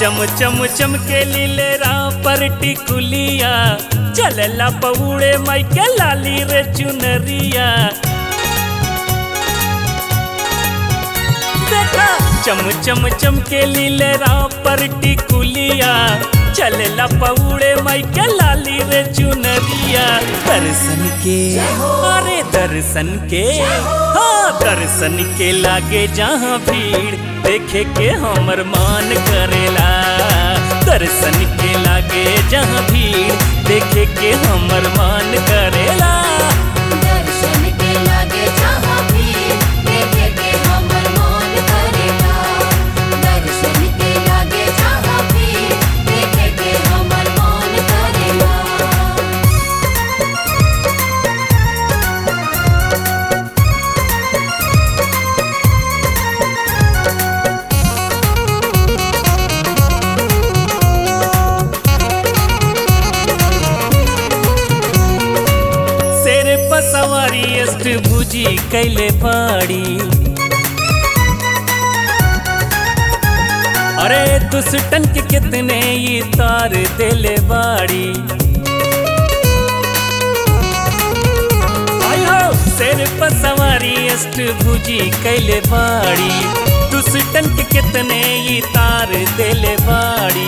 चम चम चमके लीले पर टिकुलिया चलला पौड़े माई के लाली रे चुनरिया देखा चम चम चमके लीले पर टिकुलिया चलला पौड़े माई के लाली रे चुनरिया दर्शन के अरे दर्शन के हाँ दर्शन के लागे जहाँ भीड़ देखे के हमर मान करेला दर्शन के लागे जहाँ भीड़ देखे के हमर मान करेला दर्शन के लागे जहाँ भी देखे के हमर मन करेला दर्शन के लागे जहाँ भी देखे के हमर मन करेला शेर पर सवारी अष्ट भुजी कैले बाड़ी अरे दुष्टन के कितने ही तार देले बाड़ी आयो शेर पर सवारी अष्ट भुजी कैले बाड़ी दुष्टन के कितने ही तार देले बाड़ी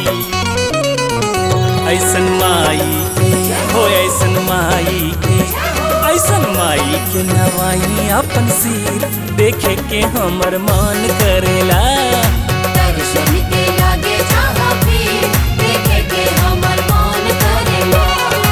ऐसन माई के हो ऐसन माई के ऐसन माई के नवाई अपन सिर देखे के हमर मान करेला दर्शन के लागे जहाँ भी देखे के हमर मन करेला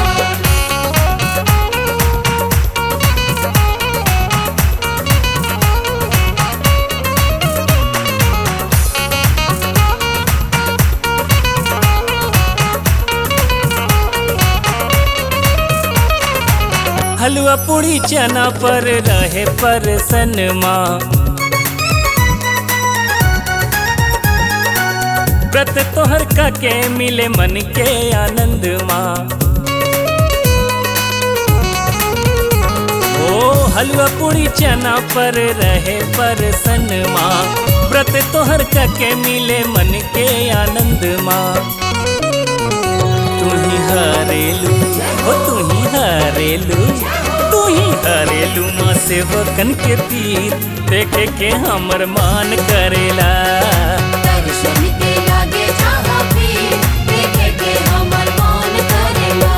हलवा पूरी चना पर रहे पर सनमा व्रत तोहर का के मिले मन के आनंद माँ ओ हलवा पूरी चना पर रहे पर सनमा व्रत तोहर का के मिले मन के आनंद माँ तू ही हरेलू हो तू ही हरेलू तू ही हरेलू माँ सेवकन के पीर देखे के हमर मान करेला दर्शन के लागे जहाँ भी देखे के हमर मन करेला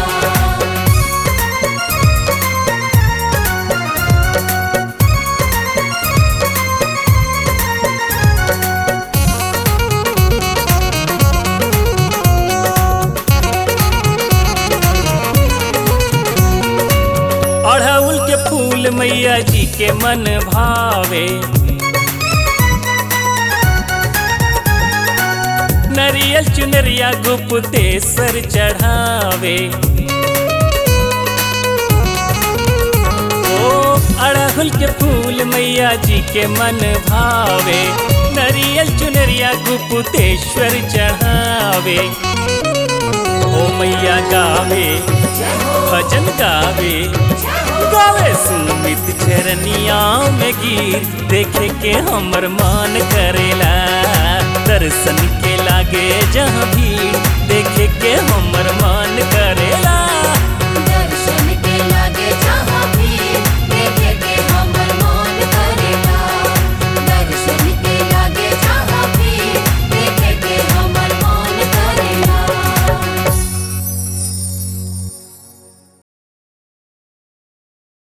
अड़हुल के फूल मैया जी के मन भावे नरियल चुनरिया गुप्तेश्वर चढ़ावे ओ अड़हुल के फूल मैया जी के मन भावे नरियल चुनरिया गुप्तेश्वर चढ़ावे ओ मैया गावे भजन गावे गावे सुमित चरनिया में गिर देखे के हमर मान करेला दर्शन के लागे जहाँ भीड़ देखे के